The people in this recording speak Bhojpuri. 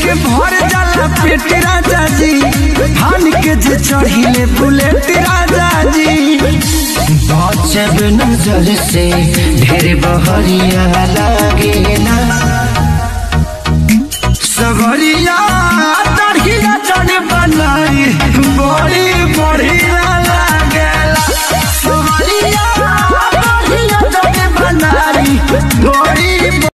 के भर जाला पेट राजा जी हान के जे चढ़िले बुलेट राजा जी बचब नजर से ढेर बहरिया लागे